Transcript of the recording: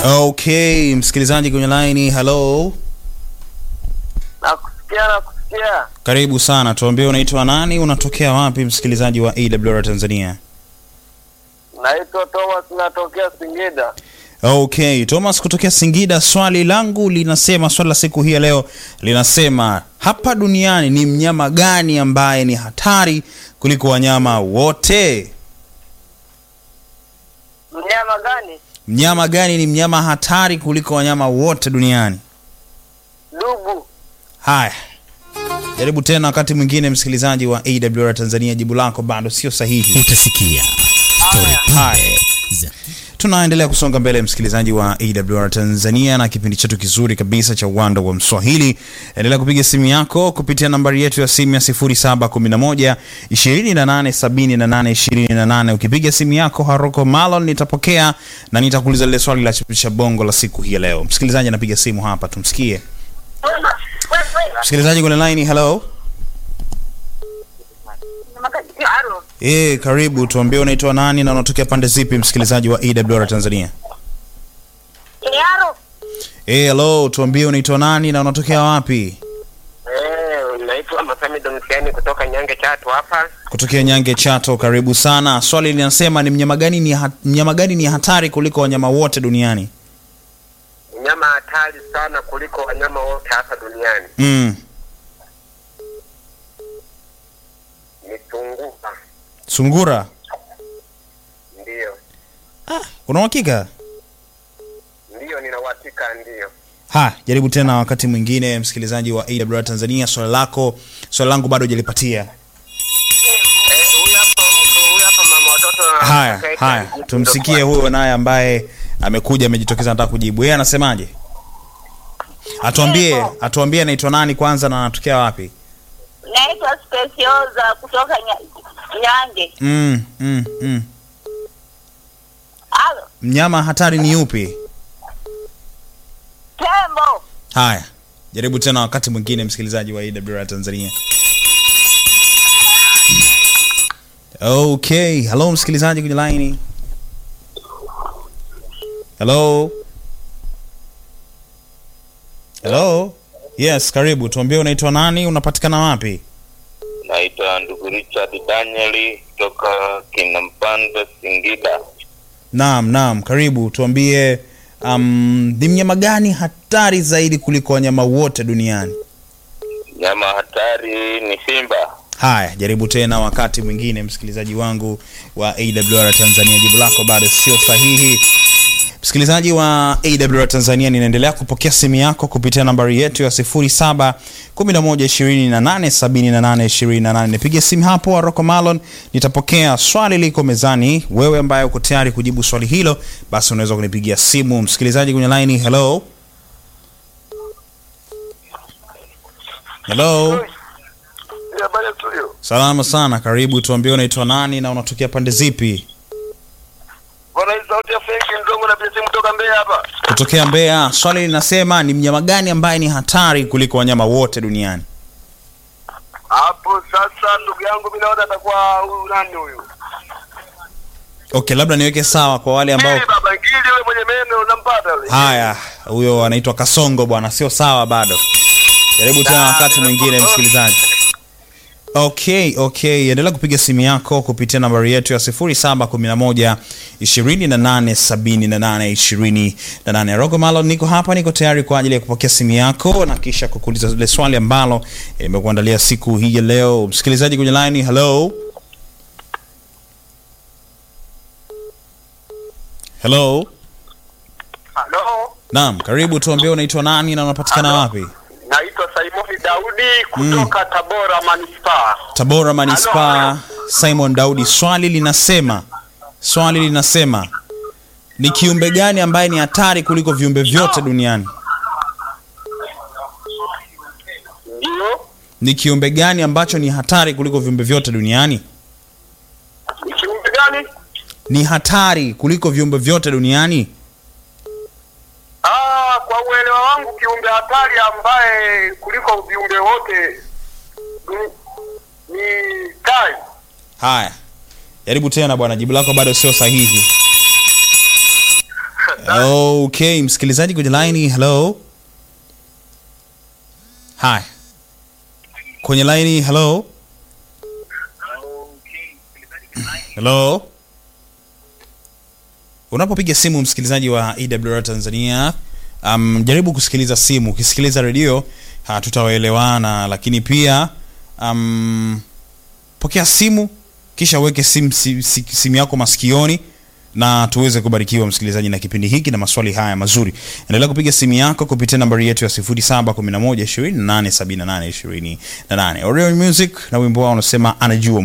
Okay, msikilizaji kwenye line, hello. Nakusikia, nakusikia. Karibu sana, tuambie unaitwa nani, unatokea wapi, msikilizaji wa AWR Tanzania? Naitwa Thomas, natokea Singida. Okay, Thomas kutokea Singida. Swali langu linasema, swali la siku hii ya leo linasema, hapa duniani ni mnyama gani ambaye ni hatari kuliko wanyama wote? Mnyama gani? Mnyama gani ni mnyama hatari kuliko wanyama wote duniani? Dubu. Haya, jaribu tena wakati mwingine, msikilizaji wa AWR Tanzania, jibu lako bado sio sahihi. utasikia stori Haya. pambe za Tunaendelea kusonga mbele msikilizaji wa AWR Tanzania na kipindi chetu kizuri kabisa cha uwanda wa Mswahili. Endelea kupiga simu yako kupitia nambari yetu ya simu ya 0711 2878 28. Ukipiga simu yako Haroko Malon nitapokea na nitakuuliza lile swali la chapisha bongo la siku hii ya leo. Msikilizaji anapiga simu hapa, tumsikie. Msikilizaji kwenye line, hello. Eh, karibu, tuambie unaitwa nani na unatokea pande zipi, msikilizaji wa AWR Tanzania? Yaro, Eh, hello, tuambie unaitwa nani na unatokea wapi? Eh, naitwa Masami Domsiani kutoka Nyange Chatu hapa. Kutokea Nyange Chato, karibu sana. Swali linasema ni mnyama gani ni ha mnyama gani ni hatari kuliko wanyama wote duniani? Mnyama hatari sana kuliko wanyama wote hapa duniani Mm. ni sungura. Sungura. Ndiyo, Una uhakika? ndiyo, nina uhakika, ndiyo. Ha, jaribu tena wakati mwingine msikilizaji wa AWR Tanzania, swali lako, swali langu bado hujalipatia. Eh, huyu hapa mtu- huyu hapa mama watoto na- Haya, Kaita haya. mjibu Tumsikie ndo huyo naye ambaye amekuja amejitokeza anataka kujibu. Yeye anasemaje? Atuambie, atuambie anaitwa nani kwanza na anatokea wapi? naitwa Specioza kutoka Nya- Nyange. Mm, mm, mm. Halo, Mnyama hatari ni yupi? tembo. Haya, jaribu tena wakati mwingine, msikilizaji wa AWR Tanzania. Okay, hello msikilizaji kwenye line. Hello. Hello. Yes, karibu. Tuambie unaitwa nani, unapatikana wapi? Naitwa ndugu Richard Danieli kutoka Kinampanda, Singida. Naam, naam, karibu. Tuambie um, ni mnyama gani hatari zaidi kuliko wanyama wote duniani? Nyama hatari ni simba. Haya, jaribu tena wakati mwingine, msikilizaji wangu wa AWR Tanzania, jibu lako bado sio sahihi. Msikilizaji wa AWR Tanzania, ninaendelea kupokea simu yako kupitia nambari yetu ya 07 11 28 78 28. Nipige simu hapo Aroko Malon, nitapokea swali liko mezani. Wewe ambaye uko tayari kujibu swali hilo, basi unaweza kunipigia simu. Msikilizaji kwenye line, hello hello. Habari ya studio. Salama sana, karibu. Tuambie unaitwa nani na unatokea pande zipi? Bwana, hii sauti ya Fenki Mzongo na pia simu kutoka Mbeya hapa. Kutokea Mbeya. Swali linasema ni mnyama gani ambaye ni hatari kuliko wanyama wote duniani? Hapo sasa, ndugu yangu, mimi naona atakuwa huyu nani huyu? Okay, labda niweke sawa kwa wale ambao Ngili baba Ngili yule mwenye meno unampata yule. haya, huyo anaitwa Kasongo bwana, sio sawa bado. Jaribu tena wakati mwingine, msikilizaji. Okay, okay, endelea kupiga simu yako kupitia nambari yetu ya 0711 28 78 28. Rogo Malo, niko hapa, niko tayari kwa ajili ya kupokea simu yako na kisha kukuuliza zile swali ambalo imekuandalia siku hii ya leo. Msikilizaji kwenye line, hello. Hello. Halo. Naam, karibu tuambie unaitwa nani na unapatikana wapi? Naitwa Simoni Daudi kutoka Tabora Manispaa. Tabora Manispaa. Simon Daudi, swali linasema swali linasema ni kiumbe gani ambaye ni hatari kuliko viumbe vyote duniani? Ndio. Ni kiumbe gani ambacho ni hatari kuliko viumbe vyote duniani? Ni kiumbe gani? Ni hatari kuliko viumbe vyote duniani? Ah, kwa uelewa wangu kiumbe hatari ambaye kuliko viumbe wote ni, ni tai. Haya, jaribu tena bwana, jibu lako bado sio sahihi. sana. okay msikilizaji kwenye laini hello hi kwenye laini hello hello unapopiga simu msikilizaji wa ewr tanzania um, jaribu kusikiliza simu ukisikiliza redio hatutawaelewana lakini pia um, pokea simu kisha uweke simu, si, si, simu yako masikioni na tuweze kubarikiwa msikilizaji na kipindi hiki na maswali haya mazuri endelea kupiga simu yako kupitia nambari yetu ya 711 2878 28 Orion music na wimbo wao unasema anajua